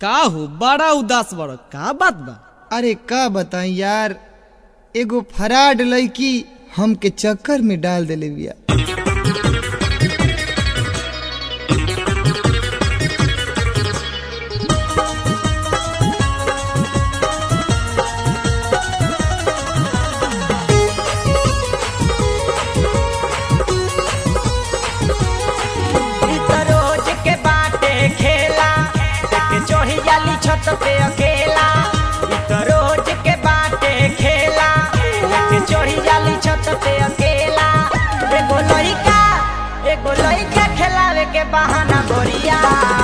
का हो बड़ा उदास बड़ का बात बा अरे का बताई यार एगो फराड लड़की हमके चक्कर में डाल देले बिया ई त रोज के बाटे खेला देख चढ़ी जाली छत पे अकेला ई त रोज के बाटे खेला देख चढ़ी जाली छत पे अकेला एगो लइका एगो लइका खेलावे के बहाना बोरिया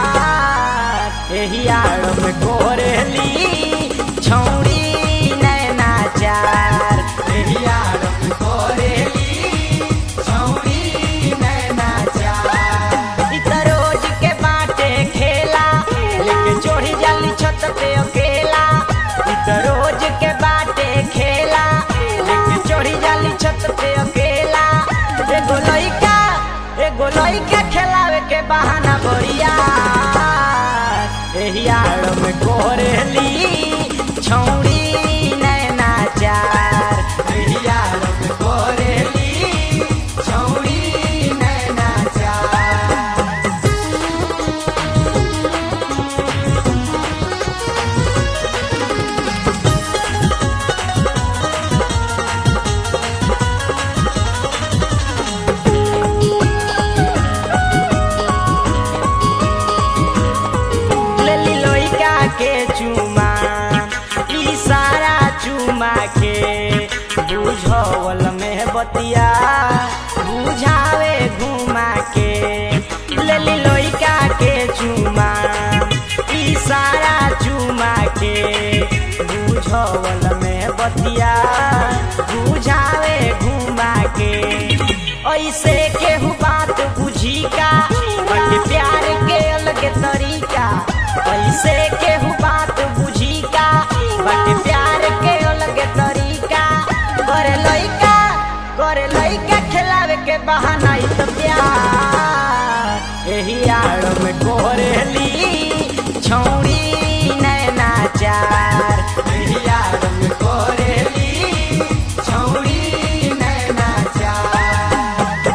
एही आड़ में कोरेली छौड़ी नैना चार एही आड़ में कोरेली छौड़ी नैना चार ई त रोज के बाटे खेला लेके चढ़ी जाली छत पे अकेला ई त रोज के बाटे खेला लेके चढ़ी जाली छत पे अकेला एगो लइका एगो लइका खेलावे के बहाना बढ़िया एही आड़ में कोरेली छौड़ी नैना चार एही आड़ में कोरेली छौड़ी नैना चार लेली लइका के चुमा इशारा चुमा के बुझवल में बतिया बुझावे घुमा के लेली लइका के चुमा इशारा चुमा के बुझवल में बतिया बुझावे घुमा के ऐसे केहू बात बुझी का बट प्यार के अलग तरीका ऐसे केहू बात बुझी का बट प्यार के अलग तरीका करे लइका करे लइका खिलावे के बहाना ई त प्यार एही आड़ में कोरेली छौड़ी नैना चार एही आड़ में कोरेली छौड़ी नैना चार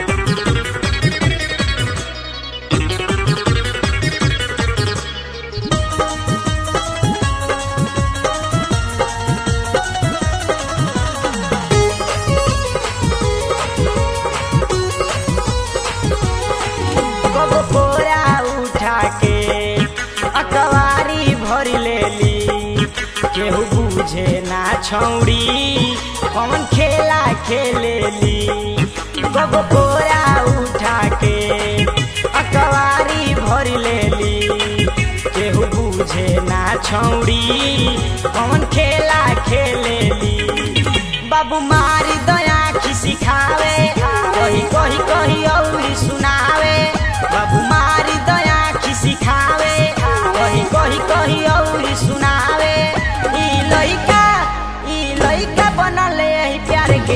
कब कोरा उठा के अकवारी भर लेली केहू बुझे ना छौड़ी कौन खेला खेलेली कब कोरा उठा के अकवारी भर लेली केहू बुझे ना छौड़ी कौन खेला खेलेली बाबू मारी दया खिसी खावे कही कही कही औरी सुनावे बाबू मारी दया खिसी खावे कही कही कही औरी सुनावे ई लइका ई लइका बनल एही प्यार के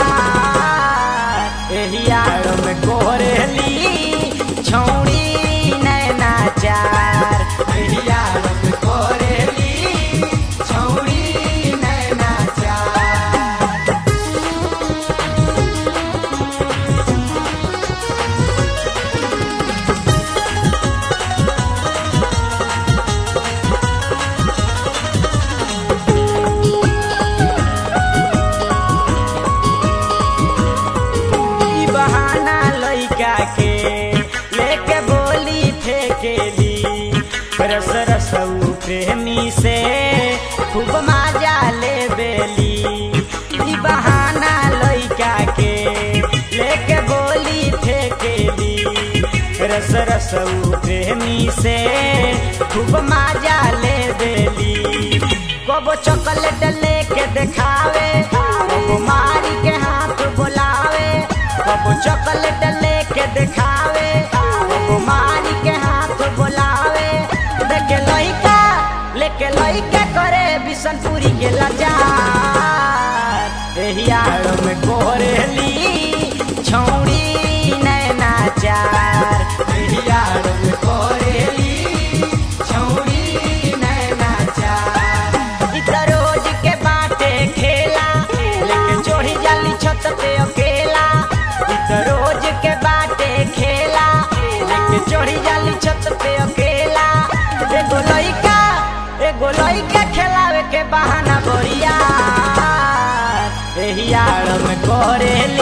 आधार एही आड़ में कोरेली छौड़ी नैना चार एही आड़ में कोरेली छौड़ी नैना चार ई बहाना लइका के लेके बोली फेकेली रस रसऊ प्रेमी से खूब मजा ले बेली ई बहाना लइका के लेके बोली फेकेली रस रसऊ प्रेमी से खूब मजा ले बेली कबो चॉकलेट लेके देखावे कबो मारी के हाथ बोलावे कबो चॉकलेट लेके देखावे कबो मारी के हाथ बोलावे देखे लइका लेके लइका करे बिशनपुरी के लाचार एही आड़ में कोरेली छौड़ी नैना चार एही आड़ में कोरेली छौड़ी चढ़ी जाली छत पे अकेला एगो लइका एगो लइका खेलावे के बहाना बढ़िया एही आड़ में करेली